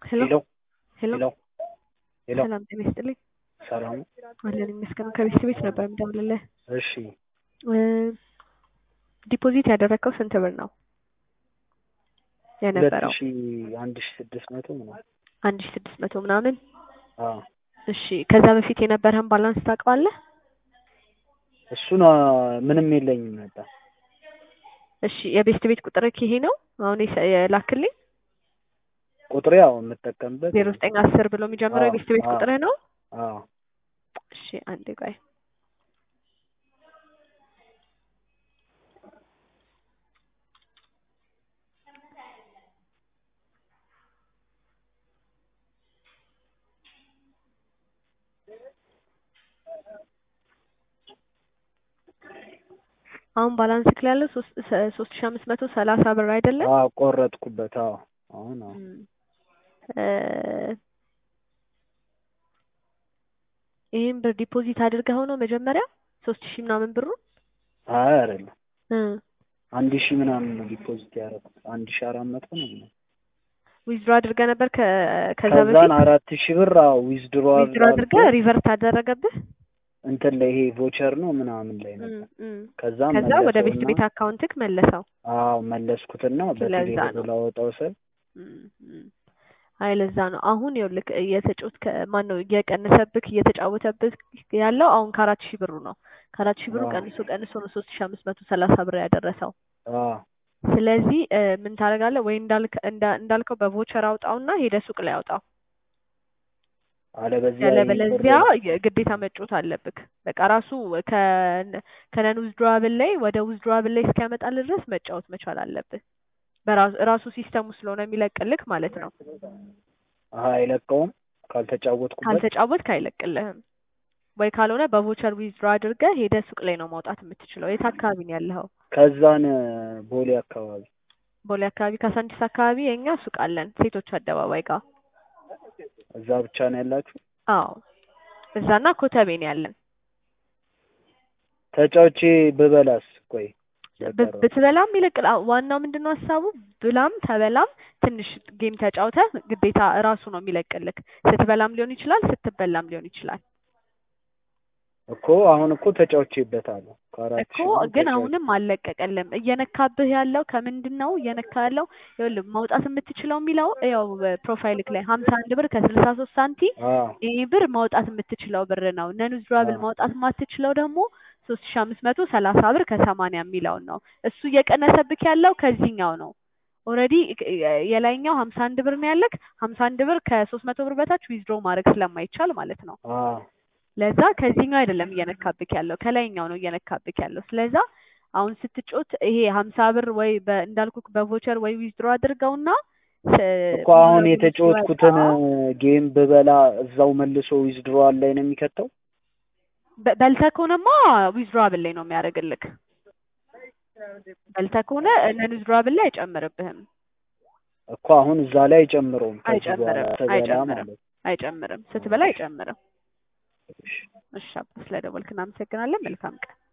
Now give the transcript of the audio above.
ሄሎ ሄሎ ሄሎ ሄሎ ሄሎ ሰላም ጤና ይስጥልኝ። ሰላም አለን ይመስገን። ከቤት ቤት ነበር የምደውልልህ። እሺ እ ዲፖዚት ያደረግከው ስንት ብር ነው ሁለት የነበረው? ሺ አንድ ሺ ስድስት መቶ ምናምን አንድ ሺ ስድስት መቶ ምናምን። አዎ እሺ ከዛ በፊት የነበረህን ባላንስ ታውቀዋለህ? እሱን አ፣ ምንም የለኝም ነበር እሺ የቤስት ቤት ቁጥርህ ይሄ ነው አሁን የሰ- የላክልኝ ቁጥሬ ያው የምጠቀምበት ዜሮ ዘጠኝ አስር ብሎ የሚጀምረው አዎ፣ የቤስት ቤት አዎ። ቁጥርህ ነው? አዎ እሺ አንዴ ቆይ አሁን ባላንስ ክል ያለው ሶስት ሰ- ሶስት ሺ አምስት መቶ ሰላሳ ብር አይደለም? አዎ ቆረጥኩበት አዎ አሁን አዎ እም፣ እ ይህን ብር ዲፖዚት አድርገኸው ነው መጀመሪያ ሶስት ሺህ ምናምን ብሩ አይ አይደለም እ አንድ ሺ ምናምን ነው ዲፖዚት ያደረኩት አንድ ሺ አራት መቶ ነው ምናምን ዊዝድሮ አድርገህ ነበር ከ ከዛ ከዛን በፊት አራት ሺ ብር አዎ ዊዝድሮ ዊዝድሮ አድርገህ ሪቨርት አደረገብህ? እንትን ላይ ይሄ ቮቸር ነው ምናምን ላይ እም፣ ነበር እም። ከዛ ከዛ ወደ ቤስት መለሰውና ቤት አካውንትክ መለሰው። አዎ መለስኩትና ስለዛ በቴሌ ነው። ላወጣው ስል እም፣ እም። አይ ለዛ ነው አሁን ይኸውልህ እየተጫወት ማን ነው እየቀነሰብክ እየተጫወተብህ ያለው አሁን ከአራት ሺህ ብሩ ነው። ከአራት ሺህ ብሩ አዎ ቀንሶ ቀንሶ ነው ሶስት ሺህ አምስት መቶ ሰላሳ ብር ያደረሰው። አዎ ስለዚህ እ፣ ምን ታደርጋለህ ወይ እንዳልክ እንዳ- እንዳልከው በቮቸር አውጣውና ሄደ ሱቅ ላይ አውጣው። አለበዚያ ያለበለዚያ ግዴታ መጮት አለብክ። በቃ ራሱ ከ- ከነን ዊዝድሮዋብል ላይ ወደ ዊዝድሮዋብል ላይ እስኪያመጣልህ ድረስ መጫወት መቻል አለብህ። በራሱ ራሱ ሲስተሙ ስለሆነ የሚለቅልክ ማለት ነው። አሀ አይለቀውም ካልተጫወትኩበት ካልተጫወትክ አይለቅልህም። ወይ ካልሆነ በቮቸር ዊዝድሮ አድርገህ ሄደ ሱቅ ላይ ነው ማውጣት የምትችለው። የት አካባቢ ነው ያለኸው? ከዛን ቦሌ አካባቢ ቦሌ አካባቢ ካሳንቺስ አካባቢ የኛ ሱቅ አለን፣ ሴቶች አደባባይ ጋር። እዛ ብቻ ነው ያላችሁ አዎ እዛና ኮተቤ ነው ያለን። ተጫውቼ ብበላስ ቆይ ብ- በቀረው ብትበላም ይለቅል። አዎ፣ ዋናው ምንድነው ሀሳቡ ብላም ተበላም ትንሽ ጌም ተጫውተህ ግዴታ እራሱ ነው የሚለቅልክ። ስትበላም ሊሆን ይችላል፣ ስትበላም ሊሆን ይችላል እኮ አሁን እኮ ተጫውቼበታለሁ ከአራት እኮ ሺህ ብር ግን ተጫውቼ አሁንም አልለቀቀልም። እየነካብህ ያለው ከምንድን ነው እየነካ ያለው? ይኸውልህ ማውጣት የምትችለው የሚለው ያው ፕሮፋይልክ ላይ ሀምሳ አንድ ብር ከስልሳ ሶስት ሳንቲ አዎ ይህ ብር ማውጣት የምትችለው ብር ነው። ነን ዊዝድራብል አዎ ማውጣት የማትችለው ደግሞ ሶስት ሺ አምስት መቶ ሰላሳ ብር ከሰማንያ የሚለውን ነው። እሱ እየቀነሰብክ ያለው ከዚህኛው ነው። ኦልሬዲ የላይኛው ሀምሳ አንድ ብር ነው ያለክ። ሀምሳ አንድ ብር ከሶስት መቶ ብር በታች ዊዝድሮ ማድረግ ስለማይቻል ማለት ነው። አዎ ለዛ ከዚህኛው አይደለም እየነካብክ ያለው ከላይኛው ነው እየነካብክ ያለው። ስለዛ አሁን ስትጮት ይሄ ሀምሳ ብር ወይ በ- እንዳልኩክ በቮቸር ወይ ዊዝድሮ አድርገውና ስ- እኮ አሁን ሙሉ የተጫወትኩትን ሲወጣ ጌም ብበላ እዛው መልሶ ዊዝድሮዋል ላይ ነው የሚከተው በ- በልተህ ከሆነማ ዊዝድሮዋብል ላይ ነው የሚያደርግልክ። በልተህ ከሆነ ነን ዊዝድሮዋብል ላይ አይጨምርብህም። እኮ አሁን እዛ ላይ አይጨምረውም ከዚህ በኋላ አይጨምርም ስበላ አይጨምርም ማለት አይጨምርም። ስትበላ አይጨምርም። እሺ አባ ስለደወልክ እናመሰግናለን። መልካም ቀን።